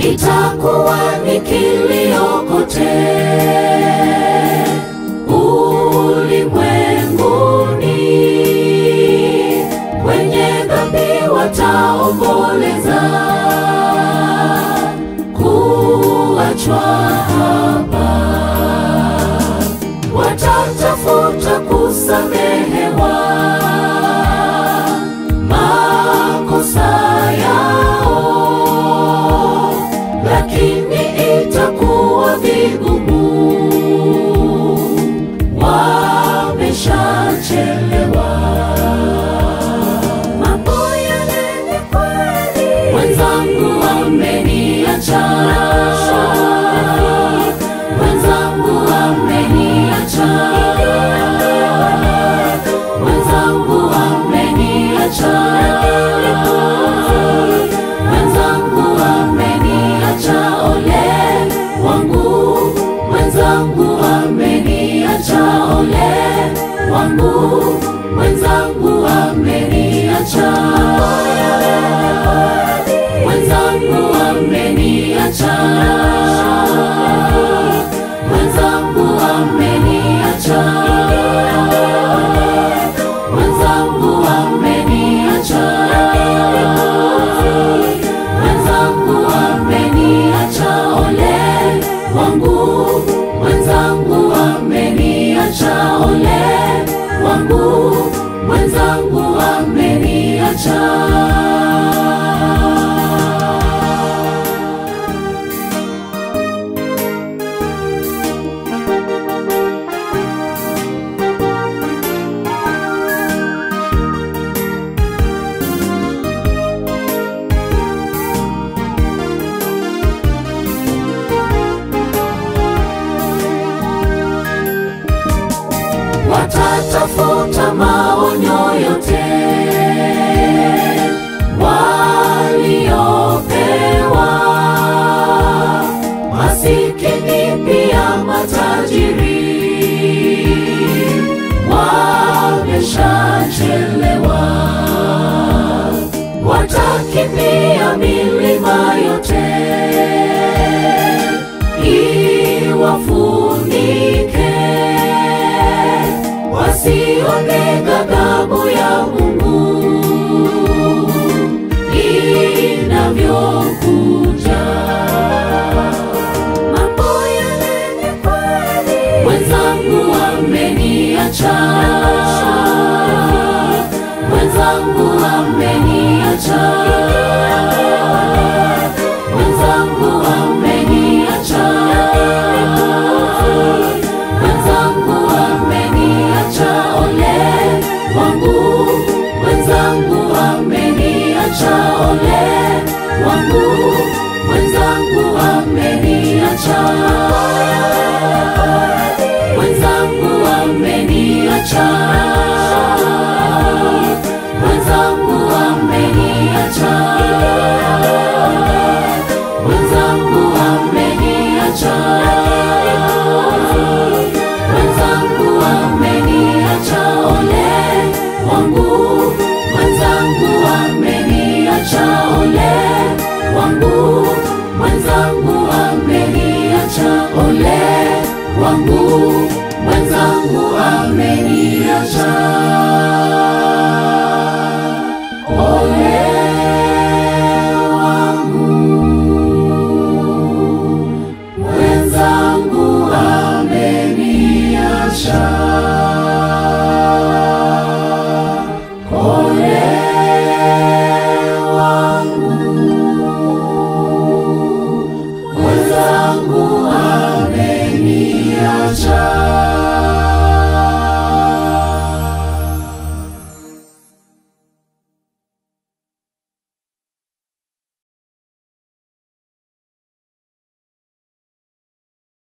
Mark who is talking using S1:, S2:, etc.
S1: itakuwa ni kilio kote ulimwenguni. Wenye dhambi wataomboleza kuachwa hapa, watatafuta kusamehewa makosa yao, lakini itakuwa vigumu, wameshachelewa. Mambo yale ni kweli, mwenzangu ameniacha, mwenzangu ameniacha, mwenzangu ameniacha, mwenzangu ameniacha, ole wangu, mwenzangu ameniacha, ole wangu, mwenzangu ameniacha, mwenzangu ameniacha, mwenzangu ameniacha, mwenzangu ameniacha, mwenzangu ameniacha, ole wangu, mwenzangu ameniacha, ole wangu, mwenzangu ameniacha. watatafuta maonyo yote waliopewa, masikini pia matajiri wameshachelewa, watakimbia milima yote iwafunike wasione ghadhabu ya Mungu inavyokuja. Mambo yale ni kweli, mwenzangu ameniacha, mwenzangu ameniacha, mwenzangu ameniacha, mwenzangu ameniacha, ole wangu, mwenzangu ameniacha, ole wangu, mwenzangu ameniacha, mwenzangu ameniacha, mwenzangu ameniacha, mwenzangu ameniacha, mwenzangu ameniacha, ole wangu, mwenzangu ameniacha, ole wangu, mwenzangu ameniacha, ole wangu,